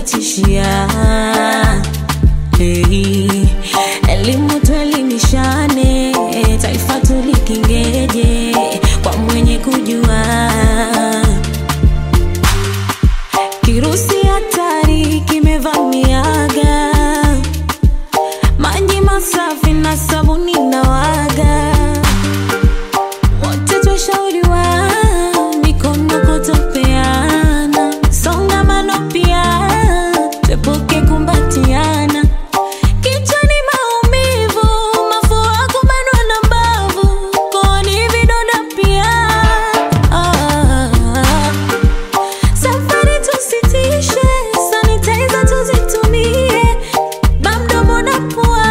watishia. Hey, elimu tuelimishane, taifa tulikingeje kwa mwenye kujua. Kirusi hatari kimevamiaga, maji masafi na sabuni na waga, wote twashauriwa mikono kutopeana, songamano pia tuepuke kumbatiana. Kichwani maumivu, mafua kubanwa na mbavu, kooni vidonda pia. Ah, Safari tusitishe, sanitizer tuzitumie, bamdomo na pua.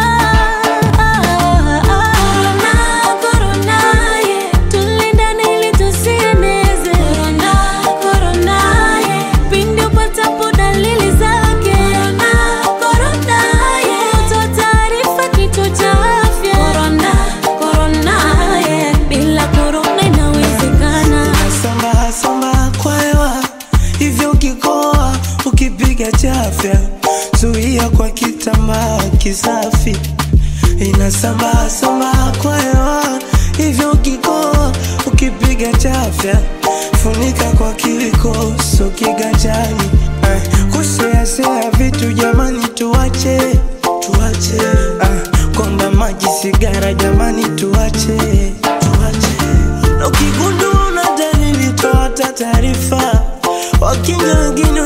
Corona, corona, yeah, tulindane ili tusieneze. Corona, corona, yeah, pindi upatapo dalili zake. Corona, corona, yeah, toa taarifa kituo cha afya. Corona, corona, yeah, bila corona inawezekana. Samba samba kwa hewa hivyo ukikoa ukipiga chafya zuia kwa kitambaa kisafi inasamba samba kwa hewa hivyo ukikoa ukipiga chafya funika kwa kiwiko so kiganjani eh, kuseasea vitu jamani tuache tuache eh, konda maji sigara jamani tuache tuache na ukigundua una dalili toa hata taarifa wakinga wengine